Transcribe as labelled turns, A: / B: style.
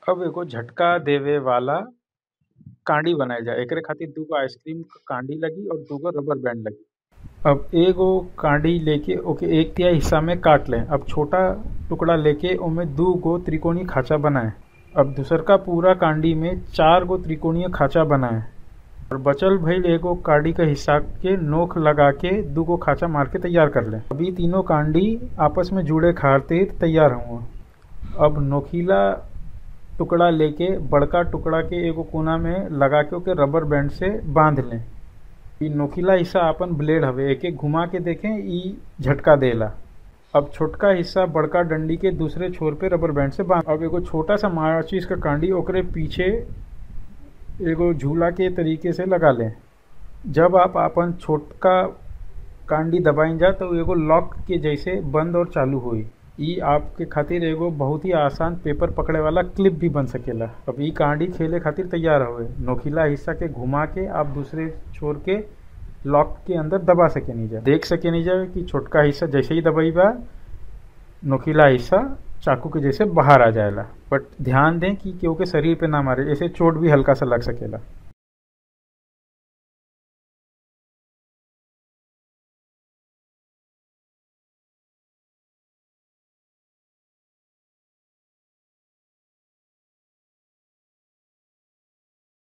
A: अब एगो झटका देवे वाला कांडी बनाइल जा एकरे खातिर दूगो आइसक्रीम क कांडी लगी और दूगो रबर बैंड लगी अब एगो कांडी लेके ओके एक तिहाई हिस्सा में काट लें अब छोटा टुकड़ा लेके ओमे दू गो त्रिकोणीय खांचा बनाएं अब दूसरका पूरा कांडी में चार गो त्रिकोणीय खांचा बनाएं और बचल भइल एगो कांडी क हिस्सा के नोक लगा के दूगो खांचा मार के तैयार कर लें अब इ तीनों कांडी आपस में जुड़े खातिर तैयार हुआ अब नोकीला टुकड़ा लेके बड़का टुकड़ा के एगो कोना में लगा के ओके रबर बैंड से बांध लें इ नोकीला हिस्सा आपन ब्लेड हवे एके घुमा के देखें इ झटका देला अब छोटका हिस्सा बड़का डंडी के दूसरे छोर पे रबर बैंड से बांध अब एगो छोटा सा माचिस का कांडी ओकरे पीछे एगो झूला के तरीके से लगा लें जब आप आपन छोटका कांडी दबाइन जा तो एगो लॉक के जैसे बंद और चालू होई इ आपके खातिर एगो बहुत ही आसान पेपर पकड़े वाला क्लिप भी बन सकेला अब इ कांडी खेले खातिर तैयार हवे नोकीला हिस्सा के घुमा के आप दूसरे छोर के लॉक के अंदर दबा सकेनी जा देख सकेनी जा कि छोटका हिस्सा जैसे ही दबाइबा नोकीला हिस्सा चाकू के जैसे बाहर आ जाएला बट ध्यान दें कि केहू के शरीर पे ना मारे ऐसे चोट भी हल्का सा लग सकेला